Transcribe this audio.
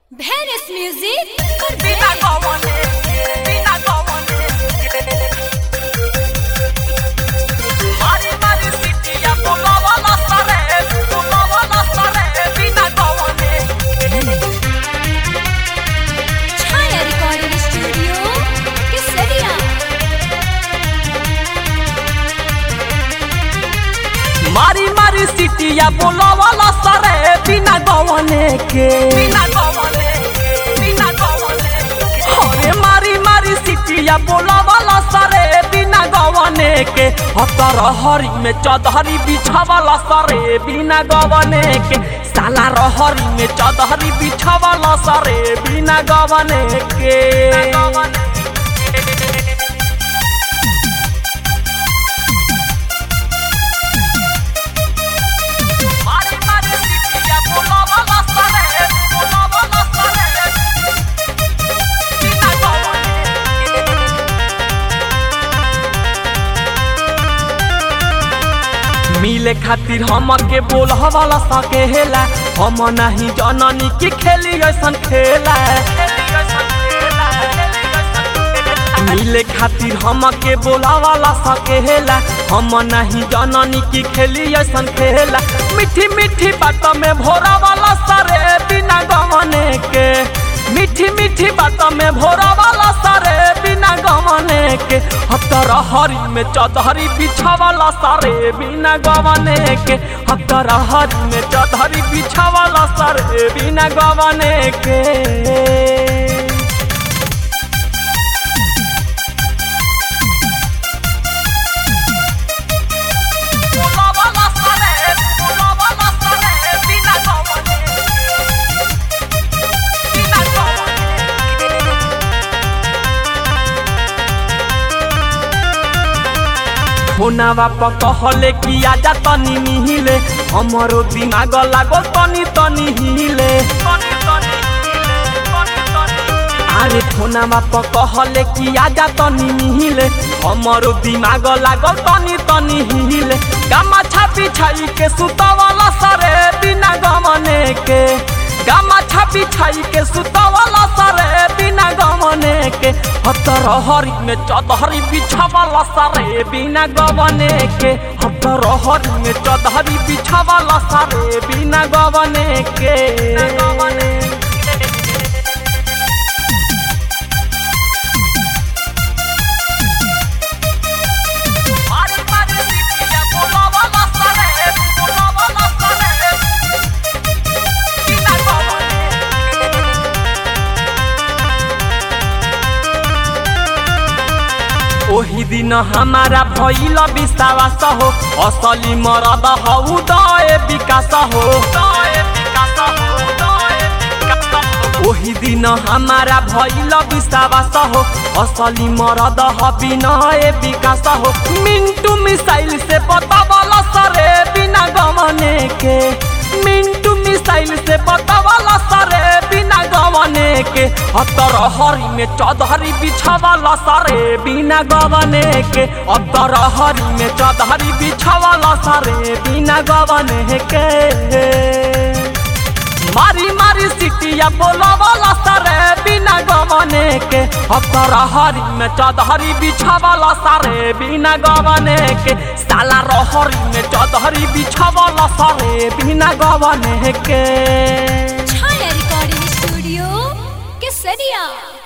Venice Music Bina gowone, bina gowone. Mari mari sitiya pulavala sare, pulavala sare, bina gowone. Chaya Recording Studio Kesaria मारी मारी सिटिया बोलावाला सरे बिना गवने के बिना गवने बिना गवने अरे मारी मारी सिटिया बोलावाला सरे बिना गवने के हतर हरी में चौधरी बिछावाला सरे बिना गवने के साला रहरी में चौधरी बिछावाला सरे बिना गवने के मारी मारी सिटिया बोलावाला सरे बोलावाला सरे बिना गवने मिले खातिर हम के बोल वाला सके हेला हम नहीं जननी की खेली ऐसन खेला मिले खातिर हम के बोला वाला सके हेला हम नहीं जननी की खेली ऐसन खेला मीठी मीठी बात में भोरा वाला सरे बिना गवने के मीठी मीठी बात में भोरा वाला सरे बिना गवने के हतर हरी में चौधरी बिछा वाला सारे बिना गवने के हतर हरी में चौधरी बिछा वाला सारे बिना गवने के बोलावाला सरे बोलावाला सरे बिना गवने बिना गवने फोनावा पर कहले कि आजा तनी मिहिले हमरो दिमाग लागो तनी तनी हिले अरे फोनावा पर कहले कि आजा तनी मिहिले हमरो दिमाग लागो तनी तनी हिले गामा छापी छाई के सुतवाला सरे बिना गमने के गामा छापी छाई के सुतवाला सरे बिना गमने के हतर हरी में चौधरी बिछावाला सरे बिना गवने के हतर हरी में चौधरी बिछावाला सरे बिना गवने के मारी मारी सिटिया बोलावाला सरे बोलावाला सरे बिना गवने ओही दिन हमारा भइल विश्वास हो असली मरद हौ दए विकास हो ओही दिन हमारा भइल विश्वास हो असली मरद ह विनय विकास हो मिंटू मिसाइल से बतावल सरे बिना गमने के मिंटू मिसाइल से बतावल सरे बिना गवने के अतर हरी में चौधरी बिछावल सरे बिना गवने के अतर हरी में चौधरी बिछावल सरे बिना गवने के मारी मारी सिटिया बोलावाला सरे बिना गवने के अतर हरी में चौधरी बिछावाला सरे बिना गवने के साला रहरी में चौधरी बिछावाला सरे बिना गवने के Chaya Recording Studio Kesaria